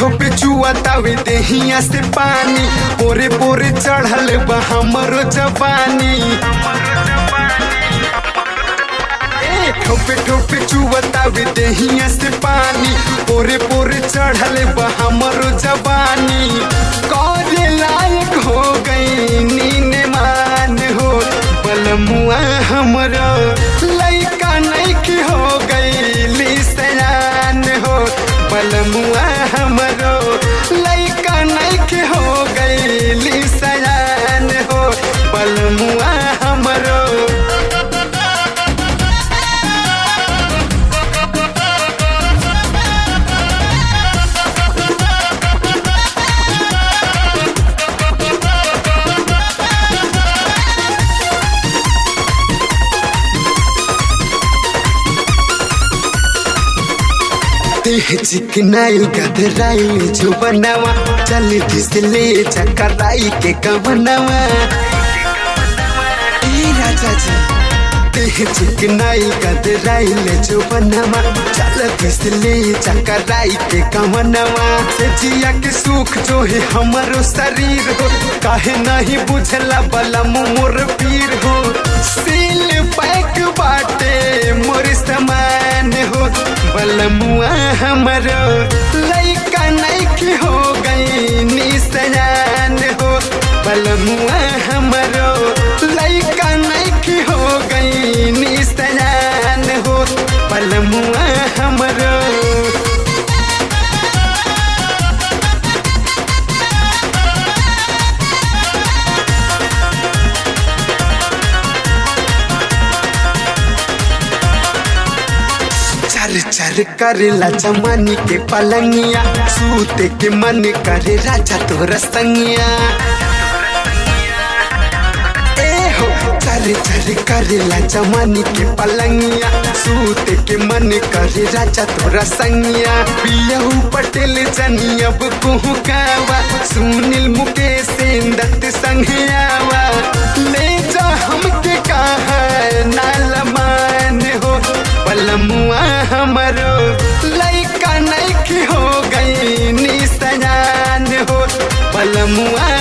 ठोपे चुआतावे देहिया से पानी पोरे पोरे चढ़ल बा हमरो जवानी ए, ठोपे ठोपे चुआतावे देहिया से पानी पोरे पोरे चढ़ल बा हमरो जवानी करे लायक हो गई नीन मान हो बलमुआ हमरो लइका नइकी हो गई सयान हो बलमुआ हमरो लइका नइकी हो गई सयान हो बलमुआ हमरो देह चिकनाइल गधराइल जो बनावा चल घिसले चकराई के कवनवा ए राजा जी देह चिकनाइल गधराइल जो बनावा चल घिसले चकराई के कवनवा से जिया के सुख जो है हमारो शरीर हो काहे नहीं बुझला बला मोर पीर हो सील पैक बाटे मोर समान हो बलमुआ हमरो लइका नइकी हो गई निसयान हो बलमुआ हमरो लइका नइकी हो गई निसयान हो बलमुआ हमरो चर चर करेला जमानी के पलंगिया सूते के मन करे राजा तोर संगिया ए हो चर चर करेला जमानी के पलंगिया सूते के मन करे राजा तोर संगिया पियहू पटेल जनी अब कुहू कावा सुनील मुकेश दत्त संघियावा ले जा हमके कहा नाल मान हो बलमुआ हमरो लइका नइकी हो गई निसयान हो बलमुआ